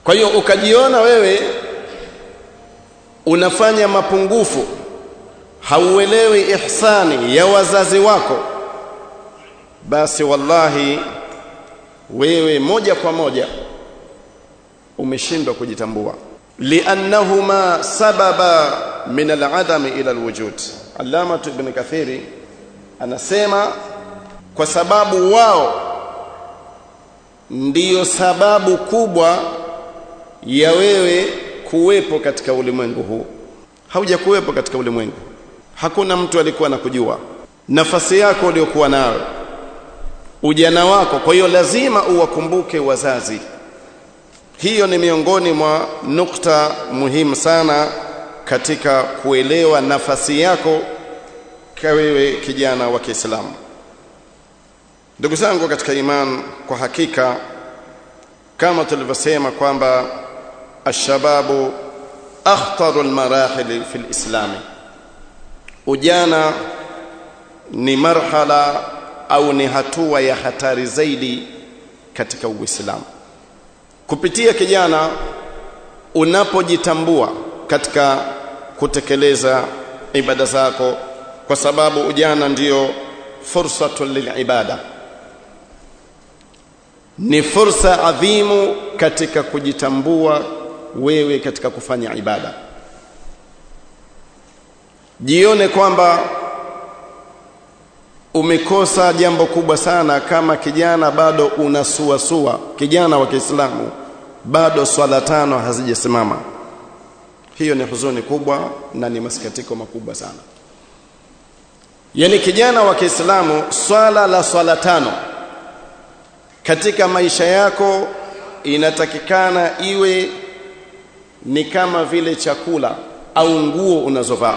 kwa hiyo ukajiona wewe unafanya mapungufu hauelewi ihsani ya wazazi wako basi wallahi wewe moja kwa moja umeshindwa kujitambua liannahuma sababa min al'adami ila alwujud allama ibn kathiri anasema kwa sababu wao ndiyo sababu kubwa ya wewe kuwepo katika ulimwengu huu hauja kuwepo katika ulimwengu hakuna mtu alikuwa anakujua nafasi yako uliyokuwa nayo ujana wako kwa hiyo lazima uwakumbuke wazazi hiyo ni miongoni mwa nukta muhimu sana katika kuelewa nafasi yako kwa wewe kijana wa Kiislamu ndugu zangu katika iman kwa hakika kama tulivyosema kwamba ashababu akhtaru almarahil fi alislami ujana ni marhala au ni hatua ya hatari zaidi katika uislamu kupitia kijana unapojitambua katika kutekeleza ibada zako kwa sababu ujana ndiyo fursatun lilibada ni fursa adhimu katika kujitambua wewe katika kufanya ibada jione kwamba umekosa jambo kubwa sana kama kijana bado unasuasua kijana wa Kiislamu bado swala tano hazijasimama hiyo ni huzuni kubwa na ni masikitiko makubwa sana yani kijana wa Kiislamu swala la swala tano katika maisha yako inatakikana iwe ni kama vile chakula au nguo unazovaa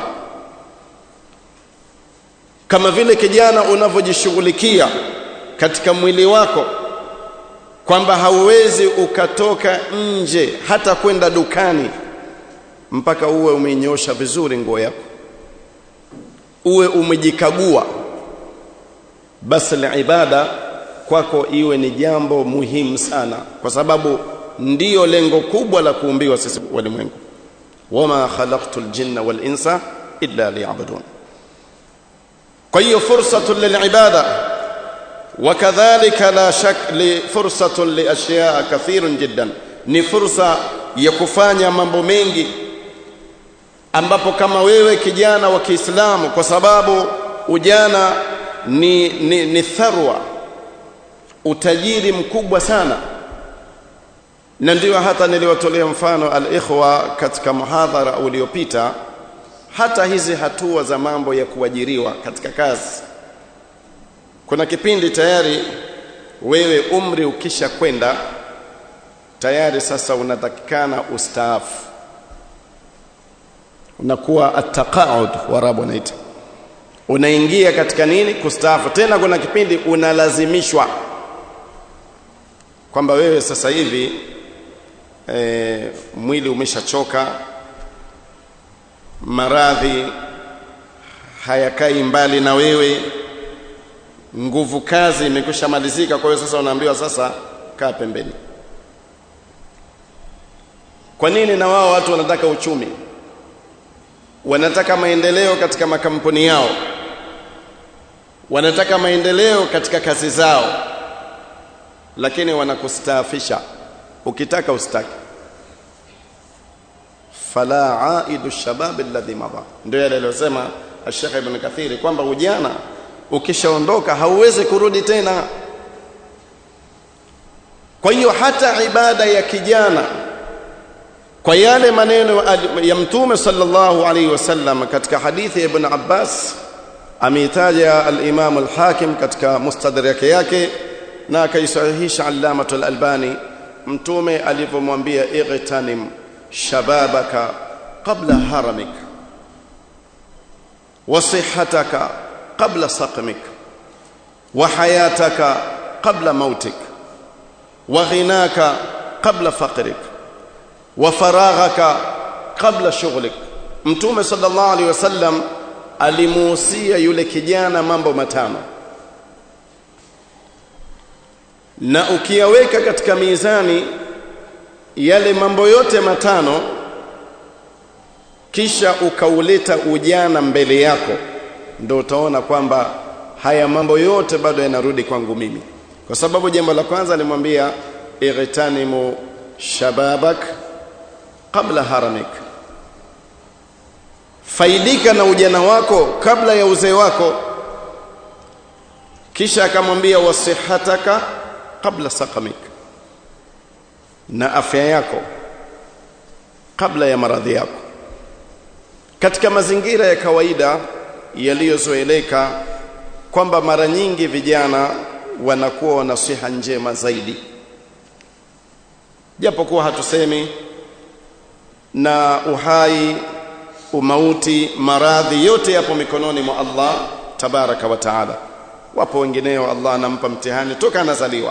kama vile kijana unavyojishughulikia katika mwili wako kwamba hauwezi ukatoka nje hata kwenda dukani mpaka uwe umeinyosha vizuri nguo yako uwe umejikagua basi ibada kwako iwe ni jambo muhimu sana kwa sababu ndiyo lengo kubwa la kuumbiwa sisi walimwengu wama khalaqtul jinna wal insa illa liya'budun kwa hiyo fursatu lilibada wakadhalika la shak li fursatu li ashyaa kathirun jiddan ni fursa ya kufanya mambo mengi ambapo kama wewe kijana wa Kiislamu kwa sababu ujana ni, ni, ni tharwa utajiri mkubwa sana na ndio hata niliwatolea mfano al-ikhwa katika muhadhara uliopita hata hizi hatua za mambo ya kuajiriwa katika kazi kuna kipindi tayari wewe umri ukisha kwenda tayari sasa unatakikana ustaafu unakuwa ataqaud warabu wanaita unaingia katika nini kustaafu tena kuna kipindi unalazimishwa kwamba wewe sasa hivi e, mwili umeshachoka maradhi hayakai mbali na wewe nguvu kazi imekwisha malizika kwa hiyo sasa unaambiwa sasa kaa pembeni kwa nini na wao watu wanataka uchumi wanataka maendeleo katika makampuni yao wanataka maendeleo katika kazi zao lakini wanakustaafisha ukitaka ustaki fala aidu shabab alladhi madha ndio yale aliyosema Sheikh Ibn Kathiri kwamba ujana ukishaondoka hauwezi kurudi tena kwa hiyo hata ibada ya kijana kwa yale maneno ya mtume sallallahu alaihi wasallam katika hadithi ya Ibn Abbas ameitaja al-Imam al-Hakim katika mustadrak yake na akaisahihisha Allamah al-Albani mtume alivyomwambia igtanim shababaka qabla haramik wa sihhataka qabla saqmik wa hayataka qabla mautik wa ghinaka qabla faqrik wa faraghaka qabla shughlik mtume sallallahu alaihi wasallam alimuhusia yule kijana mambo matano na ukiyaweka katika mizani yale mambo yote matano kisha ukauleta ujana mbele yako ndio utaona kwamba haya mambo yote bado yanarudi kwangu mimi kwa sababu jambo la kwanza alimwambia ightanimu shababak qabla haramik faidika na ujana wako kabla ya uzee wako kisha akamwambia wasihataka qabla saqamik na afya yako kabla ya maradhi yako katika mazingira ya kawaida yaliyozoeleka kwamba mara nyingi vijana wanakuwa wana siha njema zaidi japokuwa hatusemi na uhai umauti maradhi yote yapo mikononi mwa Allah tabaraka wa taala wapo wengineo Allah anampa mtihani toka anazaliwa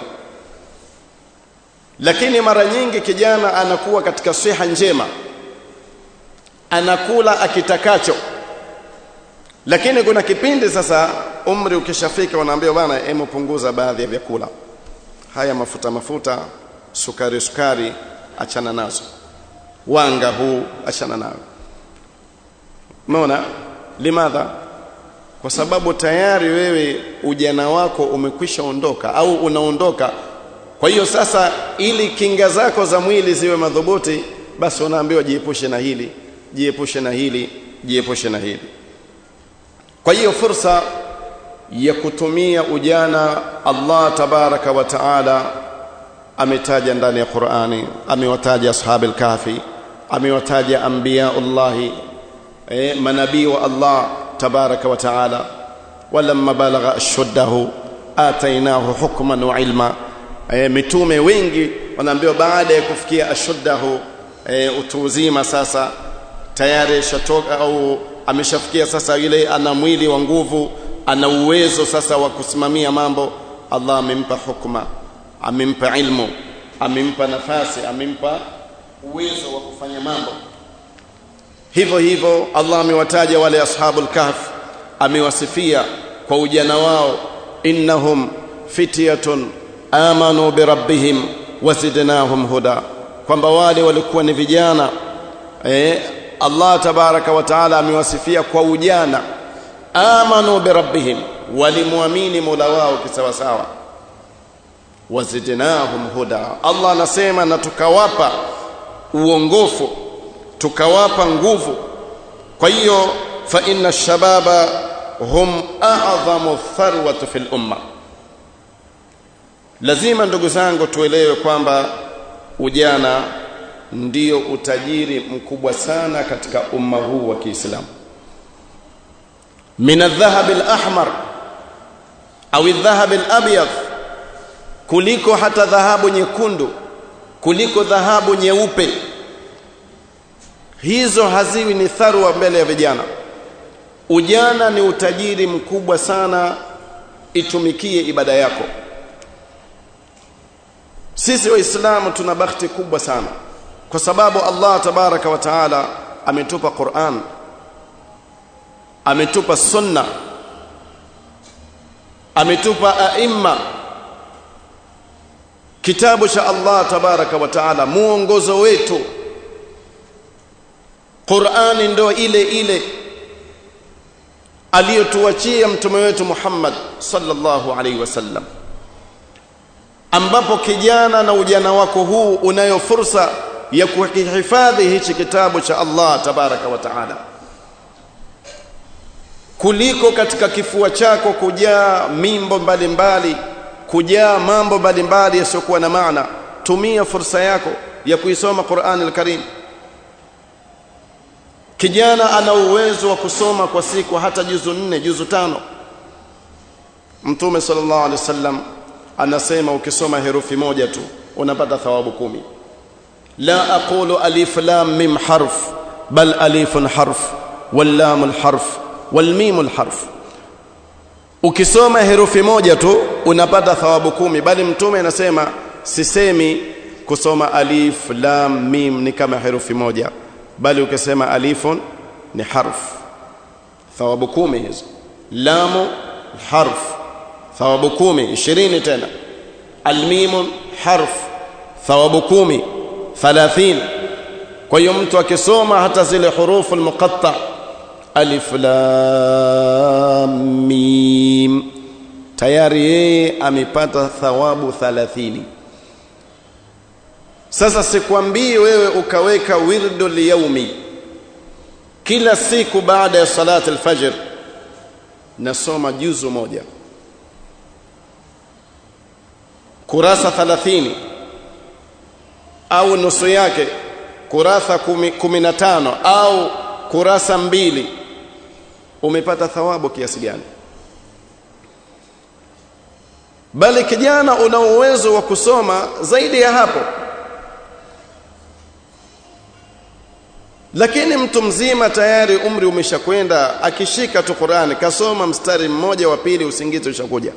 lakini mara nyingi kijana anakuwa katika siha njema anakula akitakacho lakini kuna kipindi sasa umri ukishafika wanaambia bwana hebu punguza baadhi ya vyakula haya mafuta mafuta sukari sukari achana nazo wanga huu achana nao umeona limadha kwa sababu tayari wewe ujana wako umekwisha ondoka au unaondoka kwa hiyo sasa ili kinga zako za mwili ziwe madhubuti basi unaambiwa jiepushe na hili jiepushe na hili jiepushe na hili kwa hiyo fursa ya kutumia ujana Allah tabaraka wa taala ametaja ndani ya Qur'ani amewataja ashabil kahfi amewataja anbiyaullahi eh, manabii wa Allah tabaraka wa taala walamma balagha ashuddahu atainahu hukman wa ilma e, mitume wengi wanaambiwa baada ya kufikia ashuddahu e, utu uzima sasa tayari shatoka au ameshafikia sasa ile ana mwili wa nguvu ana uwezo sasa wa kusimamia mambo Allah amempa hukma amempa ilmu amempa nafasi amempa uwezo wa kufanya mambo hivyo hivyo Allah amewataja wale ashabul kahf amewasifia kwa ujana wao innahum fityatun amanu birabbihim wazidnahum huda kwamba wale walikuwa ni vijana eh, Allah tabaraka wa taala amewasifia kwa ujana amanu birabbihim walimwamini Mola wao kisawasawa wazidnahum huda Allah anasema na tukawapa uongofu tukawapa nguvu kwa hiyo fa inna shababa hum a'zamu tharwatu fil umma lazima ndugu zangu tuelewe kwamba ujana ndio utajiri mkubwa sana katika umma huu wa Kiislamu min adh-dhahab al-ahmar au adh-dhahab al-abyad kuliko hata dhahabu nyekundu kuliko dhahabu nyeupe hizo haziwi ni tharwa mbele ya vijana ujana ni utajiri mkubwa sana itumikie ibada yako sisi waislamu tuna bahati kubwa sana kwa sababu Allah tabaraka wa taala ametupa Qur'an ametupa sunna ametupa aima kitabu cha Allah tabaraka wa taala muongozo wetu Qur'ani ndo ile ile aliyotuachia mtume wetu Muhammad sallallahu alaihi wasallam ambapo kijana na ujana wako huu unayo fursa ya kuhifadhi hichi kitabu cha Allah tabaraka wa taala kuliko katika kifua chako kujaa mimbo mbalimbali mbali, kujaa mambo mbalimbali yasiyokuwa na maana tumia fursa yako ya kuisoma Qur'an al-Karim kijana ana uwezo wa kusoma kwa siku hata juzu nne juzu tano Mtume sallallahu alaihi wasallam anasema ukisoma herufi moja tu unapata thawabu kumi la aqulu alif lam mim harf bal alifun harf wal lam harf wal mim harf ukisoma herufi moja tu unapata thawabu kumi bali mtume anasema sisemi kusoma alif lam mim ni kama herufi moja bali ukisema alifun ni harf thawabu kumi hizo lamu harf thawabu kumi ishirini tena almimun harf thawabu kumi 30 kwa hiyo mtu akisoma hata zile hurufu almuqatta alif lam mim tayari yeye amepata thawabu 30 sasa sikwambii wewe ukaweka wirdu liyaumi kila siku baada ya salati alfajr nasoma juzu moja kurasa 30 au nusu yake kurasa 15 au kurasa mbili umepata thawabu kiasi gani bali kijana una uwezo wa kusoma zaidi ya hapo lakini mtu mzima tayari umri umeshakwenda akishika tu Qur'ani kasoma mstari mmoja wa pili usingizi ushakuja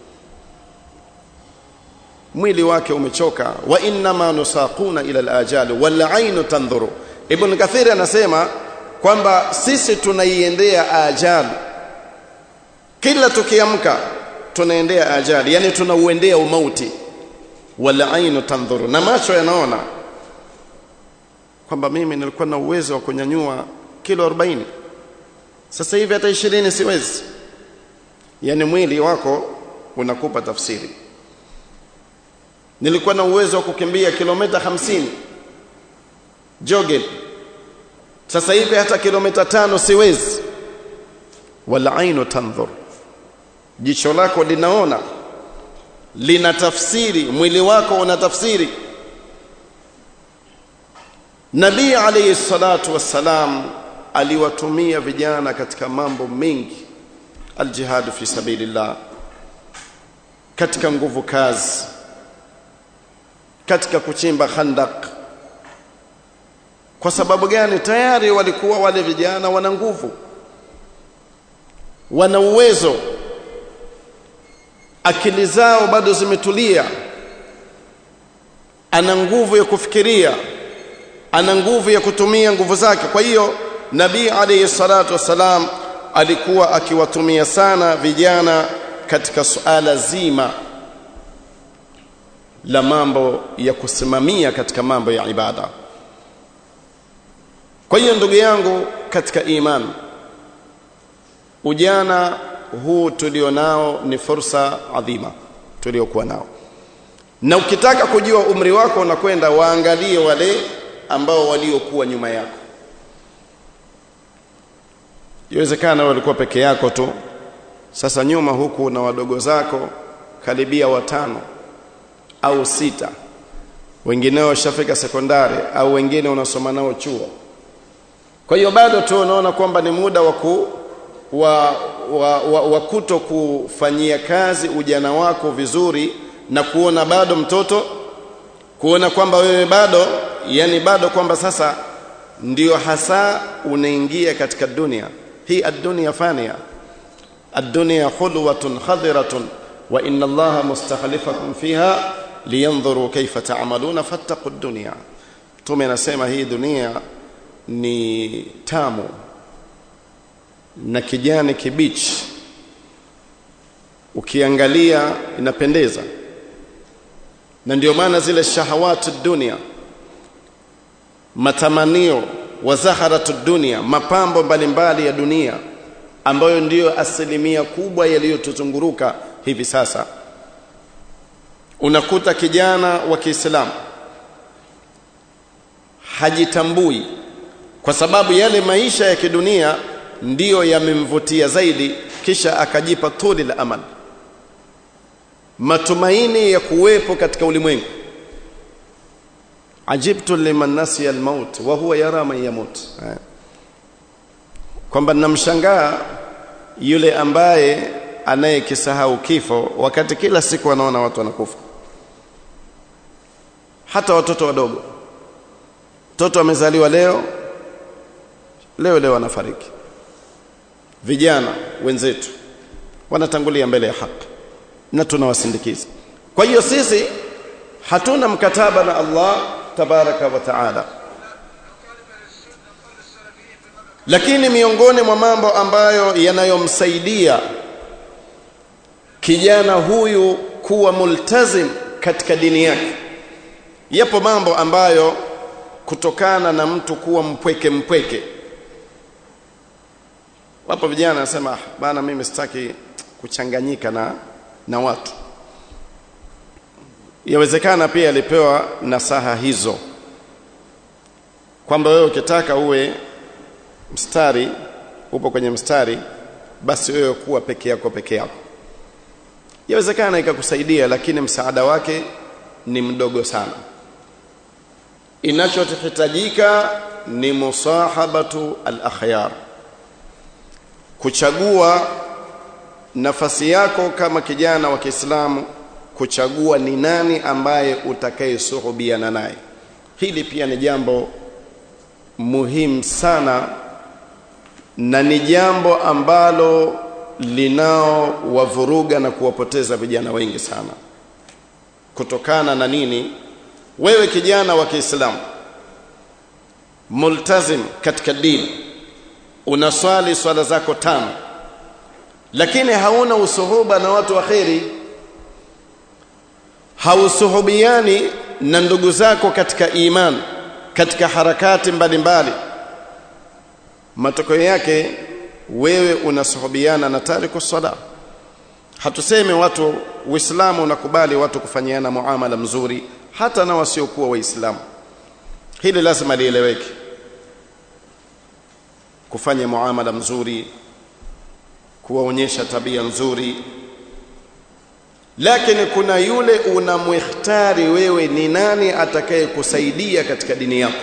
mwili wake umechoka wa inma nusaquna ila alajali wal ainu tandhuru ibn kathir anasema kwamba sisi tunaiendea ajali kila tukiamka tunaendea ajali yani tunauendea umauti wal ainu tandhuru na macho yanaona kwamba mimi nilikuwa na uwezo wa kunyanyua kilo 40 sasa hivi hata 20 siwezi yani mwili wako unakupa tafsiri nilikuwa na uwezo wa kukimbia kilomita 50 jogging sasa hivi hata kilomita tano siwezi wala ainu tanzur jicho lako linaona lina tafsiri mwili wako una tafsiri Nabii alayhi salatu wassalam aliwatumia vijana katika mambo mengi aljihad fi sabilillah katika nguvu kazi katika kuchimba khandak kwa sababu gani tayari walikuwa wale vijana wana nguvu wana uwezo akili zao bado zimetulia ana nguvu ya kufikiria ana nguvu ya kutumia nguvu zake kwa hiyo nabii alayhi salatu wasalam alikuwa akiwatumia sana vijana katika suala zima la mambo ya kusimamia katika mambo ya ibada kwa hiyo ndugu yangu katika imani ujana huu tulionao ni fursa adhima tuliokuwa nao na ukitaka kujua umri wako unakwenda waangalie wale ambao waliokuwa nyuma yako iwezekana walikuwa peke yako tu sasa nyuma huku na wadogo zako karibia watano au sita wengineo washafika sekondari au wengine unasoma nao chuo kwa hiyo bado tu unaona kwamba ni muda wa ku wa, wa, wa, wa kuto kufanyia kazi ujana wako vizuri na kuona bado mtoto kuona kwamba wewe bado yani bado kwamba sasa ndio hasa unaingia katika dunia hii ad-dunya fania ad-dunya khulwatun khadiratun wa inna allaha mustakhlifakum fiha liyanzuru kayfa ta'maluna fattaqu ad-dunya tume anasema hii dunia ni tamu na kijani kibichi ukiangalia inapendeza na ndio maana zile shahawatu dunia matamanio wa zaharatu dunia mapambo mbalimbali ya dunia ambayo ndiyo asilimia kubwa yaliyotuzunguruka hivi sasa unakuta kijana wa Kiislamu hajitambui kwa sababu yale maisha ya kidunia ndiyo yamemvutia zaidi kisha akajipa tuli la amal matumaini ya kuwepo katika ulimwengu ajibtu liman nasiya almaut wa huwa yara man yamut kwamba namshangaa yule ambaye anayekisahau kifo wakati kila siku anaona watu wanakufa hata watoto wadogo mtoto amezaliwa leo leo leo anafariki vijana wenzetu wanatangulia mbele ya haki na tunawasindikiza kwa hiyo sisi hatuna mkataba na Allah tabaraka wa taala lakini miongoni mwa mambo ambayo yanayomsaidia kijana huyu kuwa multazim katika dini yake yapo mambo ambayo kutokana na mtu kuwa mpweke mpweke wapo vijana wanasema bana mimi sitaki kuchanganyika na na watu yawezekana pia alipewa nasaha hizo kwamba wewe ukitaka uwe mstari upo kwenye mstari basi wewe kuwa peke yako peke yako yawezekana ikakusaidia lakini msaada wake ni mdogo sana inachohitajika ni musahabatu al-akhyar kuchagua nafasi yako kama kijana wa Kiislamu kuchagua ni nani ambaye utakayesuhubiana naye hili pia ni jambo muhimu sana na ni jambo ambalo linao wavuruga na kuwapoteza vijana wengi sana kutokana na nini wewe kijana wa Kiislamu multazim katika dini unaswali swala zako tano lakini hauna usuhuba na watu wa kheri hausuhubiani na ndugu zako katika iman katika harakati mbalimbali matokeo yake wewe unasuhubiana na tariku sala hatuseme watu uislamu unakubali watu kufanyiana muamala mzuri hata na wasiokuwa waislamu hili lazima lieleweke kufanya muamala mzuri kuwaonyesha tabia nzuri lakini kuna yule unamwihtari wewe ni nani atakaye kusaidia katika dini yako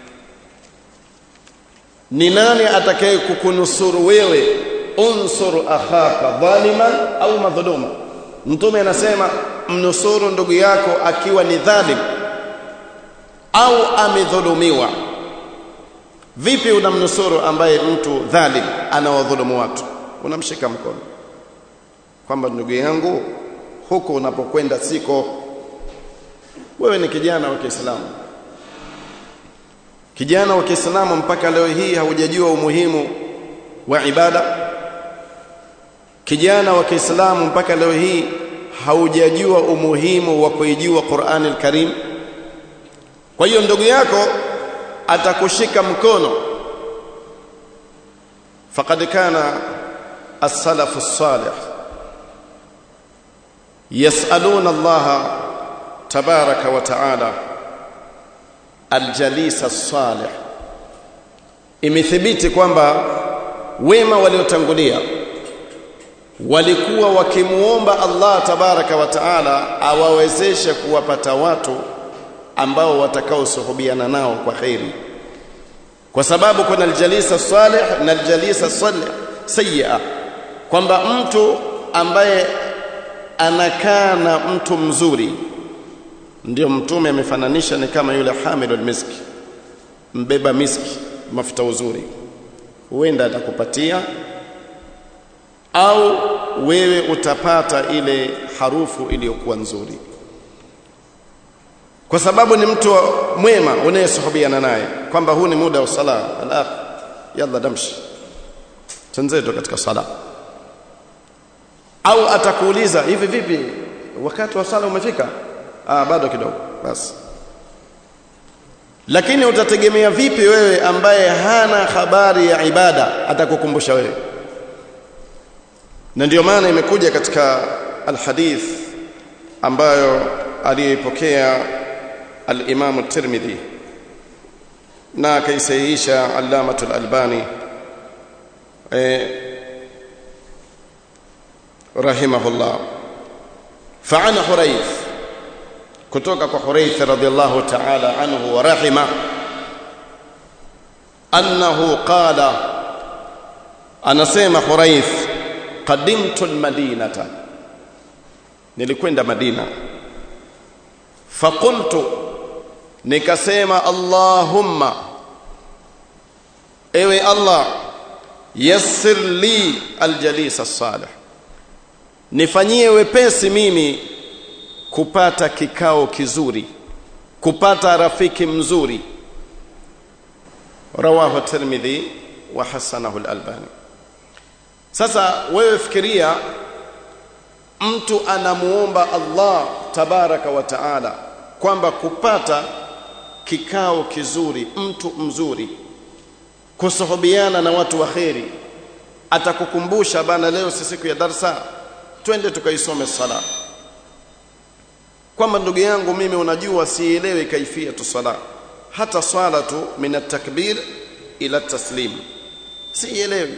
ni nani atakaye kukunusuru wewe unsur akhaka dhaliman au madhuluma mtume anasema mnusuru ndugu yako akiwa ni dhalim au amedhulumiwa vipi unamnusuru ambaye mtu dhalim anawadhulumu watu unamshika mkono kwamba ndugu yangu huko unapokwenda siko wewe ni kijana wa Kiislamu kijana wa Kiislamu mpaka leo hii haujajua umuhimu wa ibada kijana wa Kiislamu mpaka leo hii haujajua umuhimu wa kuijua Qur'an al-Karim kwa hiyo ndugu yako atakushika mkono faqad kana as-salaf as-salih yas'aluna Allah tabaraka wa ta'ala al-jalis as-salih imethibiti kwamba wema waliotangulia walikuwa wakimuomba Allah tabaraka wa taala awawezeshe kuwapata watu ambao watakaosuhubiana nao kwa khairi kwa sababu kuna aljalisa salih na aljalisa salih sayya kwamba mtu ambaye anakaa na mtu mzuri ndio mtume amefananisha ni kama yule hamilul miski mbeba miski mafuta uzuri huenda atakupatia au wewe utapata ile harufu iliyokuwa nzuri kwa sababu ni mtu mwema unayesuhubiana naye kwamba huu ni muda wa sala alaf yalla damshi tenzeto katika sala au atakuuliza hivi vipi wakati wa sala umefika ah bado kidogo basi lakini utategemea vipi wewe ambaye hana habari ya ibada atakukumbusha wewe na ndio maana imekuja katika alhadith ambayo aliyepokea al-Imam at-Tirmidhi na akaisahihisha Allamatul Albani eh rahimahullah فعن حريث kutoka kwa Hurayth radhiyallahu ta'ala anhu wa rahima annahu qala anasema Hurayth qadimtu almadinata nilikwenda Madina faqultu nikasema Allahumma ewe Allah yassir li aljalis as-salih nifanyie wepesi mimi kupata kikao kizuri kupata rafiki mzuri rawahu tirmidhi wa hasanahu al-albani sasa wewe fikiria mtu anamuomba Allah tabaraka wa taala kwamba kupata kikao kizuri mtu mzuri kusuhubiana na watu wa kheri atakukumbusha bana leo si siku ya darsa twende tukaisome sala kwamba ndugu yangu mimi unajua sielewi kaifia tu sala hata swala tu min at-takbir ila taslim sielewi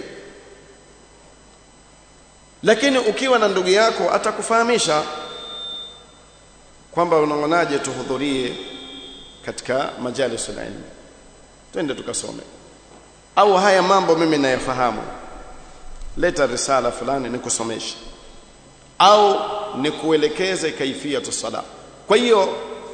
lakini ukiwa na ndugu yako atakufahamisha kwamba unaonaje tuhudhurie katika majalis ilmi twende tukasome au haya mambo mimi nayafahamu leta risala fulani nikusomeshe au nikuelekeze kaifia sala kwa hiyo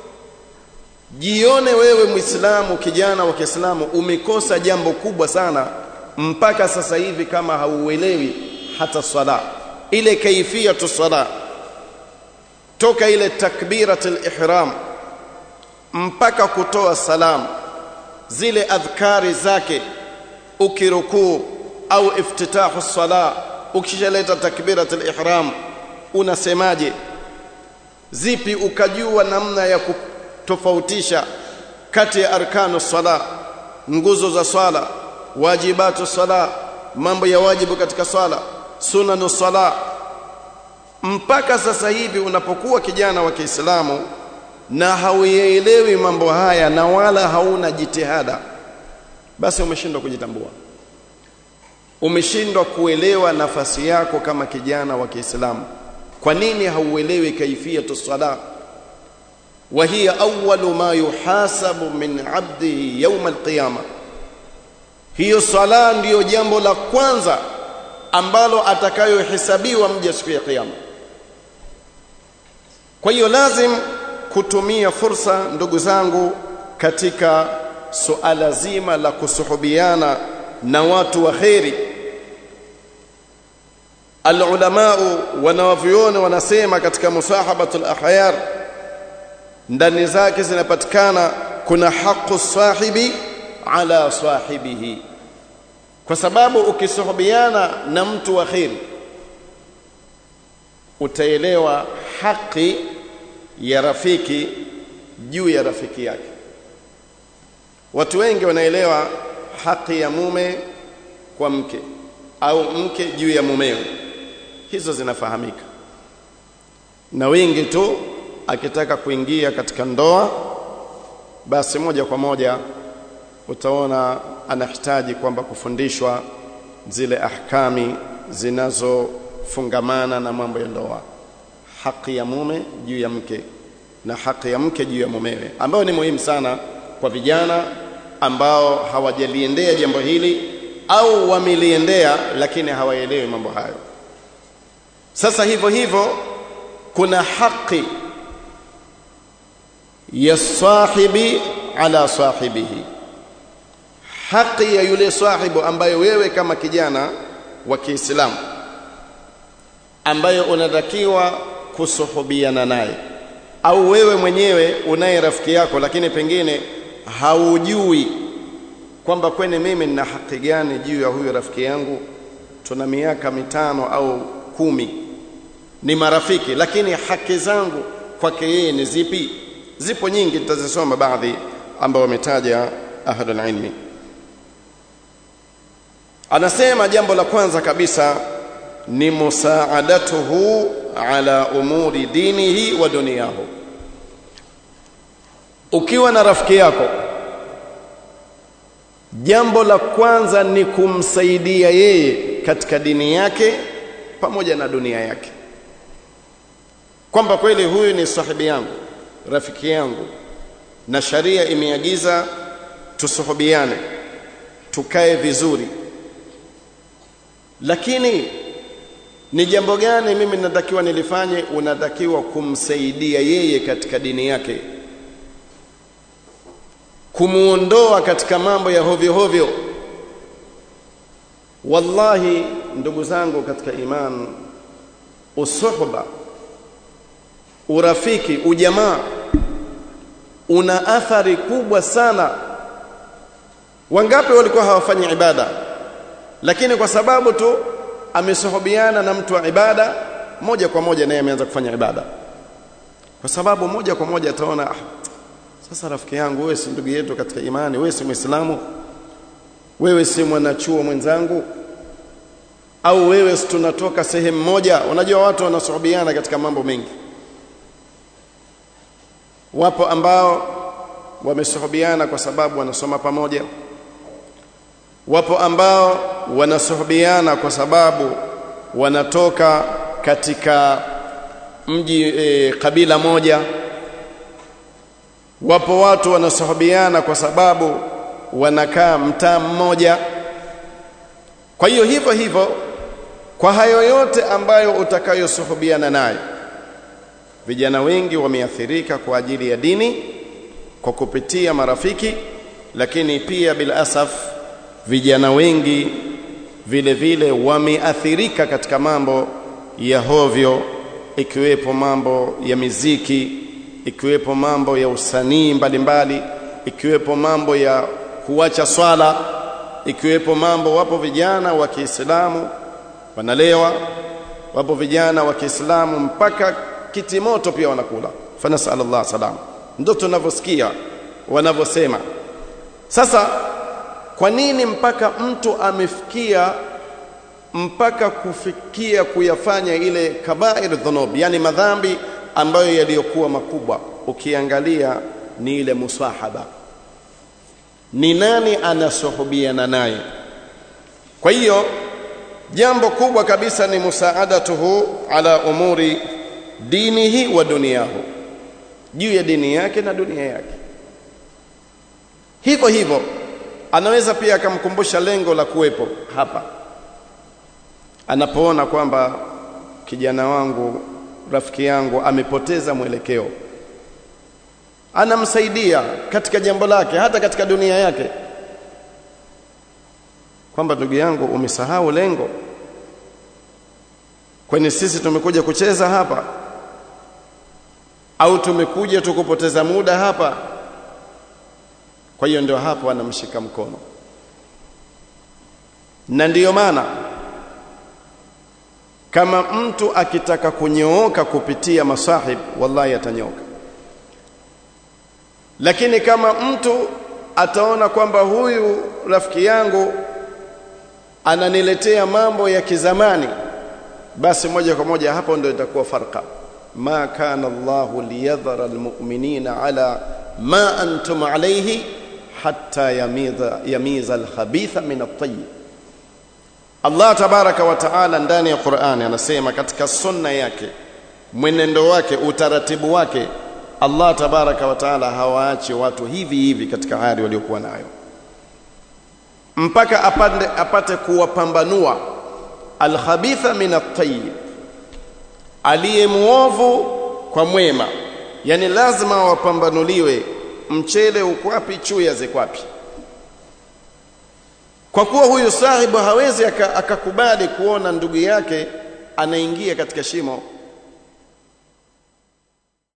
jione wewe muislamu kijana wa Kiislamu umekosa jambo kubwa sana mpaka sasa hivi kama hauelewi hata swala ile kaifia sala toka ile takbiratul ihram mpaka kutoa salam zile adhkari zake ukirukuu au iftitahu sala ukishaleta takbiratul ihram unasemaje zipi ukajua namna ya kutofautisha kati ya arkanu sala nguzo za swala wajibatu sala mambo ya wajibu katika swala sunanu sala mpaka sasa hivi unapokuwa kijana wa Kiislamu na hauyaelewi mambo haya na wala hauna jitihada basi umeshindwa kujitambua umeshindwa kuelewa nafasi yako kama kijana wa Kiislamu kwa nini hauelewi kaifiyatu sala wa hiya awwalu ma yuhasabu min 'abdihi yawm al-qiyamah hiyo sala ndiyo jambo la kwanza ambalo atakayohesabiwa mja siku ya kiyama kwa hiyo lazim kutumia fursa ndugu zangu katika suala zima la kusuhubiana na watu wa kheri alulamau wanawavyuoni wanasema katika musahabatul akhyar ndani zake zinapatikana kuna haqu sahibi ala sahibihi kwa sababu ukisuhubiana na mtu wa kheri utaelewa haki ya rafiki juu ya rafiki yake watu wengi wanaelewa haki ya mume kwa mke au mke juu ya mumewe hizo zinafahamika na wengi tu akitaka kuingia katika ndoa basi moja kwa moja utaona anahitaji kwamba kufundishwa zile ahkami zinazofungamana na mambo ya ndoa haki ya mume juu ya mke na haki ya mke juu ya mumewe ambayo ni muhimu sana kwa vijana ambao hawajaliendea jambo hili au wameliendea lakini hawaelewi mambo hayo sasa hivyo hivyo kuna haki ya sahibi ala sahibihi haki ya yule sahibu ambayo wewe kama kijana wa Kiislamu ambayo unatakiwa kusuhubiana naye au wewe mwenyewe unaye rafiki yako lakini pengine haujui kwamba kwene mimi nina haki gani juu ya huyu rafiki yangu tuna miaka mitano au kumi ni marafiki lakini haki zangu kwake yeye ni zipi zipo nyingi tutazisoma baadhi ambao wametaja ahlul ilmi anasema jambo la kwanza kabisa ni musaadatuhu ala umuri dinihi wa duniyahu ukiwa na rafiki yako jambo la kwanza ni kumsaidia yeye katika dini yake pamoja na dunia yake kwamba kweli huyu ni sahibi yangu rafiki yangu na sharia imeagiza tusuhubiane tukae vizuri lakini ni jambo gani mimi natakiwa nilifanye unatakiwa kumsaidia yeye katika dini yake kumuondoa katika mambo ya hovyo hovyo wallahi ndugu zangu katika iman usuhba urafiki ujamaa una athari kubwa sana wangapi walikuwa hawafanyi ibada lakini kwa sababu tu amesuhubiana na mtu wa ibada moja kwa moja naye ameanza kufanya ibada kwa sababu moja kwa moja ataona ah, sasa rafiki yangu wewe si ndugu yetu katika imani wewe si muislamu wewe si mwanachuo mwenzangu au wewe si tunatoka sehemu moja unajua watu wanasuhubiana katika mambo mengi wapo ambao wamesuhubiana kwa sababu wanasoma pamoja wapo ambao wanasuhubiana kwa sababu wanatoka katika mji e, kabila moja wapo watu wanasuhubiana kwa sababu wanakaa mtaa mmoja kwa hiyo hivyo hivyo kwa hayo yote ambayo utakayosuhubiana nayo vijana wengi wameathirika kwa ajili ya dini kwa kupitia marafiki lakini pia bil asaf vijana wengi vile vile wameathirika katika mambo ya hovyo ikiwepo mambo ya miziki ikiwepo mambo ya usanii mbalimbali ikiwepo mambo ya kuacha swala ikiwepo mambo wapo vijana wa Kiislamu wanalewa wapo vijana wa Kiislamu mpaka kitimoto pia wanakula fanasal Allah salam ndio tunavyosikia wanavyosema sasa kwa nini mpaka mtu amefikia mpaka kufikia kuyafanya ile kabair dhunub yani madhambi ambayo yaliyokuwa makubwa ukiangalia ni ile musahaba ni nani anasuhubiana naye kwa hiyo jambo kubwa kabisa ni musaadatuhu ala umuri dinihi wa duniyahu juu ya dini yake na dunia yake hivyo hivyo anaweza pia akamkumbusha lengo la kuwepo hapa anapoona kwamba kijana wangu rafiki yangu amepoteza mwelekeo anamsaidia katika jambo lake hata katika dunia yake kwamba ndugu yangu umesahau lengo kwani sisi tumekuja kucheza hapa au tumekuja tukupoteza muda hapa kwa hiyo ndio hapo anamshika mkono na ndiyo maana kama mtu akitaka kunyooka kupitia masahib wallahi atanyooka lakini kama mtu ataona kwamba huyu rafiki yangu ananiletea mambo ya kizamani basi moja kwa moja hapo ndio itakuwa farqa ma kana Allahu liyadhara almu'minina ala ma antum alayhi hatta yamiza yamiza alkhabitha min at-tayyib Allah tabaraka wa taala ndani ya Qur'ani anasema katika sunna yake mwenendo wake utaratibu wake Allah tabaraka wa taala hawaachi watu hivi hivi katika hali waliokuwa nayo mpaka apande, apate kuwapambanua alkhabitha min at-tayyib aliye muovu kwa mwema yani lazima wapambanuliwe mchele uko wapi chuya zikwapi kwa kuwa huyu sahibu hawezi akakubali kuona ndugu yake anaingia katika shimo